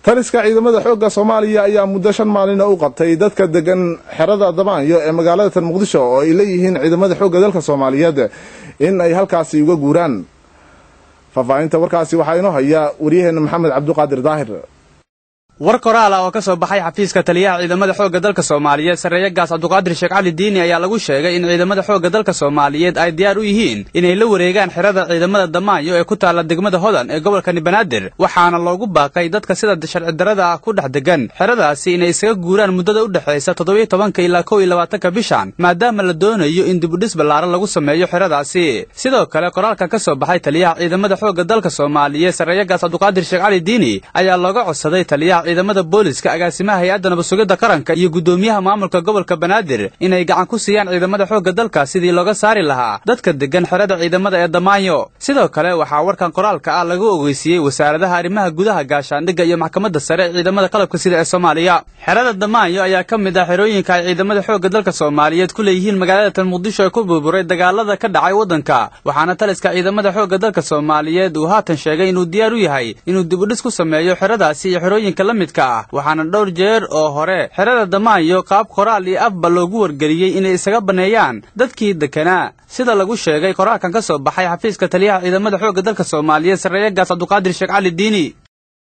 taliska ciidamada xoogga soomaaliya ayaa muddo shan maalina u qabtay dadka degan xerada damaanyo ee magaalada tan muqdisho oo ay leeyihiin ciidamada xoogga dalka soomaaliyeed in ay halkaasi uga guuraan faahfaahinta warkaasi waxaa inoo haya waryaheena maxamed cabduqaadir daahir war koraal ah oo ka soo baxay xafiiska taliyaha ciidamada xoogga dalka soomaaliyeed sarreeye gaas cabduqaadir sheekh cali diini ayaa lagu sheegay in ciidamada xoogga dalka soomaaliyeed ay diyaar u yihiin inay la wareegaan xerada ciidamada damaayo ee ku taalla degmada hodan ee gobolkani banaadir waxaana loogu baaqay dadka sida sharci darrada ah ku dhex degan xeradaasi inay isaga guuraan muddada u dhexaysa toddobiyo tobanka ilaa kow iyo labaatanka bishan maadaama la doonayo in dibudhis ballaaran lagu sameeyo xeradaasi sidoo kale qoraalkan ka soo baxay taliyaha ciidamada xoogga dalka soomaaliyeed sarreeye gaas cabduqaadir sheekh cali diini ayaa looga codsaday taliyaha ciidamada booliska agaasimaha hay-adda nabadsugidda qaranka iyo guddoomiyaha maamulka gobolka banaadir inay gacan ku siiyaan ciidamada xoogga dalka sidii looga saari lahaa dadka degan xerada ciidamada ee damaayo sidoo kale waxaa warkan qoraalka ah lagu ogeysiiyey wasaaradaha arrimaha gudaha gaashaandhigga iyo maxkamadda sare ee ciidamada qalabka sida ee soomaaliya xerada damaayo ayaa ka mid ah xerooyinka ay ciidamada xoogga dalka soomaaliyeed ku leeyihiin magaalada tan muqdisho ee ku burburay dagaalada ka dhacay waddanka waxaana taliska ciidamada xoogga dalka soomaaliyeed uu haatan sheegay inuu diyaar u yahay inuu dibudhis ku sameeyo xeradaasi iyo xerooyinka la midka ah waxaana dhowr jeer oo hore xerada damaayo qaab qoraal iyo afba loogu wargeliyey inay isaga banneeyaan dadkii dekanaa sida lagu sheegay qoraalkan ka soo baxay xafiiska taliyaha ciidamada xoogga dalka soomaaliyeed sarreeye gaas cabduqaadir sheekh cali diini